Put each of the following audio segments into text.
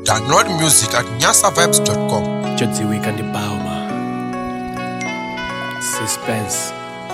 Download music at nyasavibes.com. Jotsi Weekend Bauma. Suspense.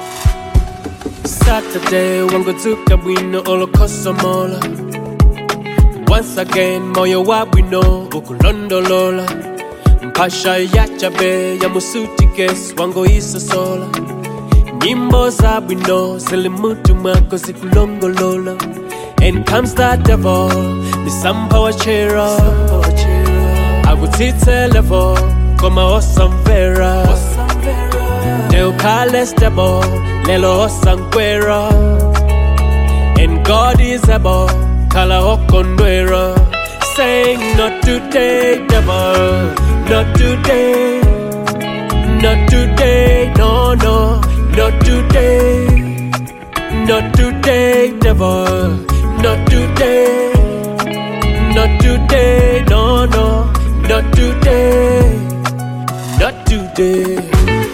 Saturday, wango tuka bwino olokosa mola. Once again, moyo wa bwino ukulondolola. Mpasha ya chabe ya musuti kes wango isa sola. Nyimbo za bwino zilimutu mwako zikulongolola. And comes the devil, misampa wachera. Akutitse level, koma osamvera. Neukale stable, lelo osankwera. And God is able, kala okondwera. Saying not today, devil, not today. Not today, no, no, not today. Not today, devil, not today. Not today, no, no, not today. Not today.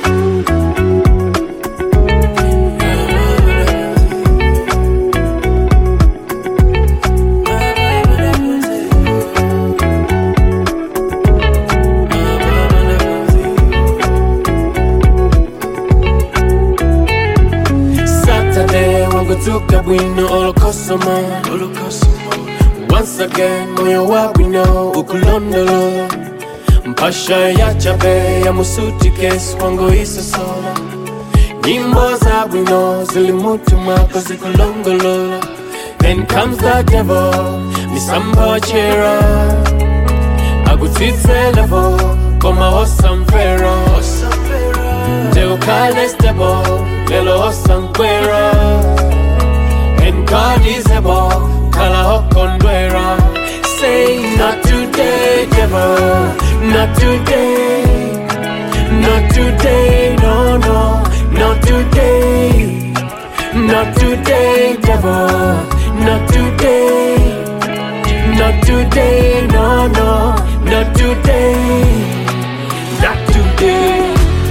Saturday, wango tuka bwino olokosoma Once again, moyo wa bwino ukulondolo Mpasha ya chabe ya musuti kes wango isa sola Nyimbo za bwino zilimutu mwako zikulongolola Then comes the devil, misamba wachera Agutitse level, koma osamvera Teukale stable, lelo osankwera And God is able, kala hokondwera Say not today, devil, not today Not today, no, no, not today Not today, devil, not today Not today, no, no, not today Not today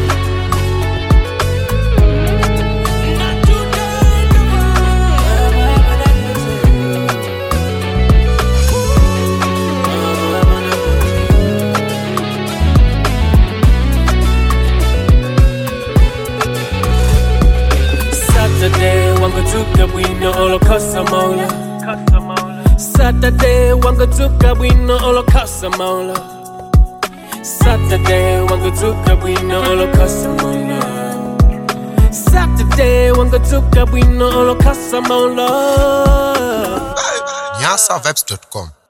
Saturday, wango tuka bwino olokosa mola Saturday, wango tuka bwino olokosa mola Saturday, wango tuka bwino olokosa mola Saturday, wango tuka bwino olokosa mola nyasavibes.com.